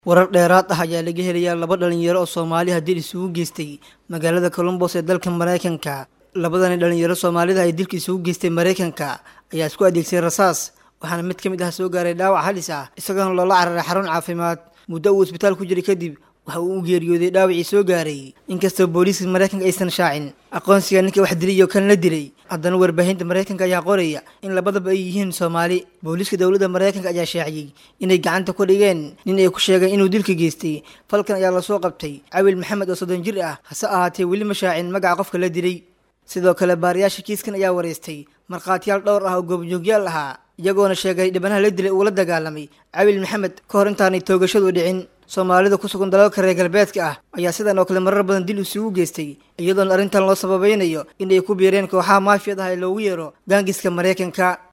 warar dheeraad ah ayaa laga helayaa laba dhalinyaro oo soomaali haddii isugu geystay magaalada colombos ee dalka maraykanka labadani dhalinyaro soomaalida ay dilka isugu geystay maraykanka ayaa isku adeegsaday rasaas waxaana mid ka mid ah soo gaaray dhaawac halis ah isagoona loola cararay xarun caafimaad muddo uu isbitaal ku jiray kadib waxa uu u geeriyooday dhaawacii soo gaaray inkastoo booliiska maraykanka aysan shaacin aqoonsiga ninka wax dilay iyo kan la dilay haddana warbaahinta maraykanka ayaa qoraya in labadaba ay yihiin soomaali booliiska dowladda maraykanka ayaa shaaciyey inay gacanta ku dhigeen nin ay ku sheegeen inuu dilka geystay falkan ayaa lasoo qabtay cawil maxamed oo soddon jir ah hase ahaatee weli ma shaacin magaca qofka la dilay sidoo kale baariyaasha kiiskan ayaa wareystay markhaatiyaal dhowr ah oo goobjoogyaal ahaa iyagoona sheegay dhibanaha la dilay uu la dagaalamay cawil maxamed ka hor intaanay toogashadu dhicin soomaalida ku sugan dalalka reer galbeedka ah ayaa sidan oo kale marar badan dil isugu geystay iyadoona arrintan loo sababaynayo inay ku biireen kooxaha maafiyad ah ee loogu yeero gaangiska maraykanka